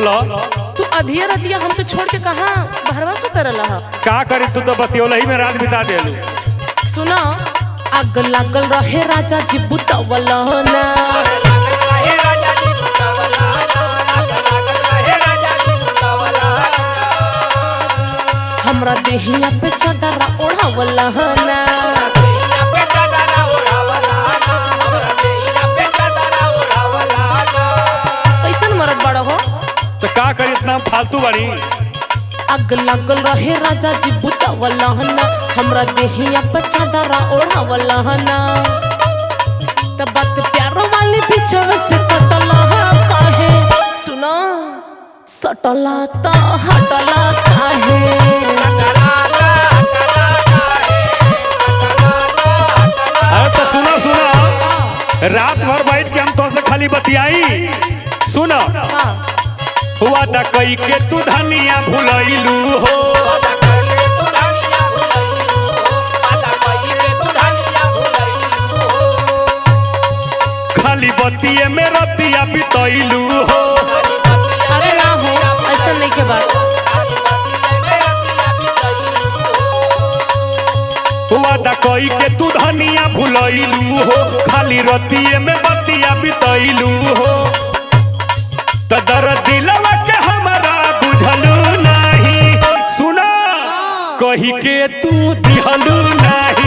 बोलो तू अधिया रतिया हमके छोड़ के कहाँ बहरवा सु करल ह का करी तू तो बतियोला ही में रात बिता देलू सुना आग लागल रहे राजा जी बुतवल ना हमरा देहिया पे चादरा ओढ़ावल ना कैसन मरद बड़ हो तो का करी इतना फालतू बनी आग लागल रहे राजा जी बुतवल ना हमरा देहिया पे चादरा ओढ़ावल ना तब बात प्यारो वाली बीचवे से कटल काहे सुना सटला त हटला काहे अरे तो सुनो सुनो रात भर बैठ के हम तो से खाली बतियाई सुनो हाँ हुआ था कई के तू धनिया भुलैलू हो खाली बतिये में रतिया बितैलू हो अरे ना हो ऐसा नहीं के बात हुआ था कई के तू धनिया भुलैलू हो खाली रतिये में बतिया बितैलू हो तो दर दिलवा के हमारा बुझलू नहीं सुना कही के तू दिहलू नहीं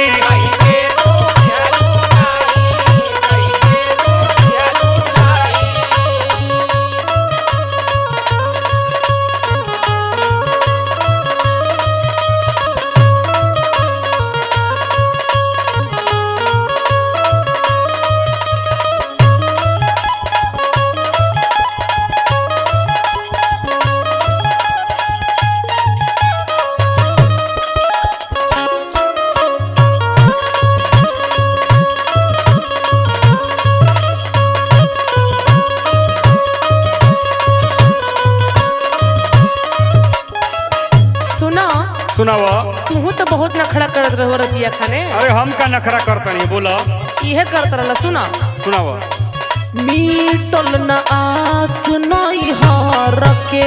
सुना सुनावा तू तो बहुत नखड़ा करत रहो रतिया खाने अरे हम का नखरा करतनी बोला इहे करत रहला सुना सुनावा मीटल न आस नई हार के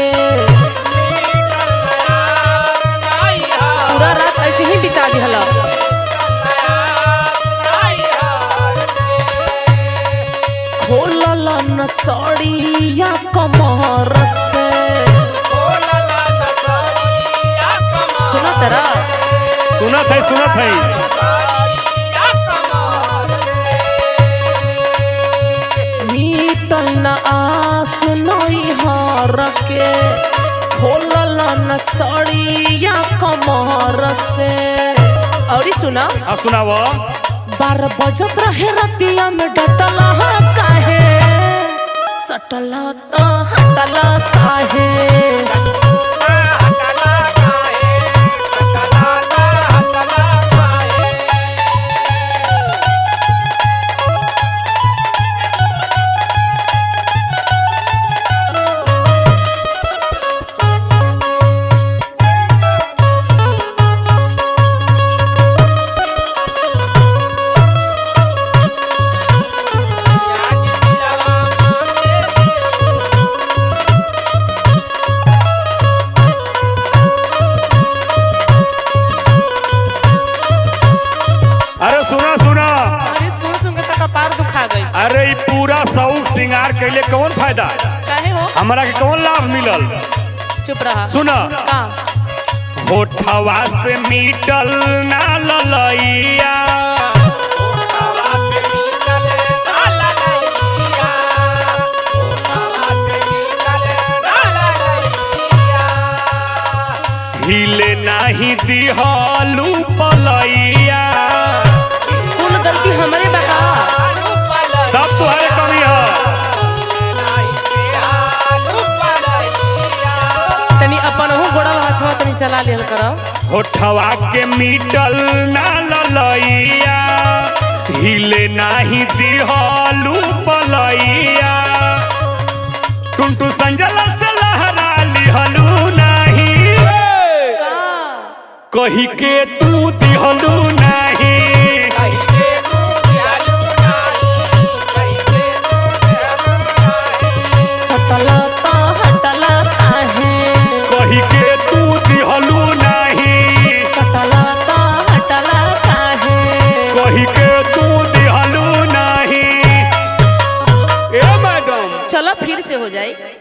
पूरा रात ऐसे ही बिता दिहला खोलल न सड़िया कमर से सुना तेरा सुनत है सुनत है मीटल न आस नई हार के खोलल न सड़िया कमर से और सुना हाँ सुनावा बारह बजत रहे रतिया में डटल काहे सटल तो हटल काहे अरे सुना सुना अरे सुन सुन के तक कपार दुखा गई अरे ई पूरा शौक श्रृंगार कैले कौन फायदा काहे हो हमारा के कौन लाभ मिलल चुप रहा सुना का होठवा से मीटल ना ललैया हिले नाही दिहलू पलैया कुल गलती हमरे बका तब तुहरे कमी है तनी अपन हो गोड़ा हाथवा तनी चला लिहल करो होठवा के मीटल ना ललैया हिले नाही दिहलू पलैया टुनटु संजल से लहरा लिहलू नाही का कही के तू दिहलू नाही सटल तो हटल जाए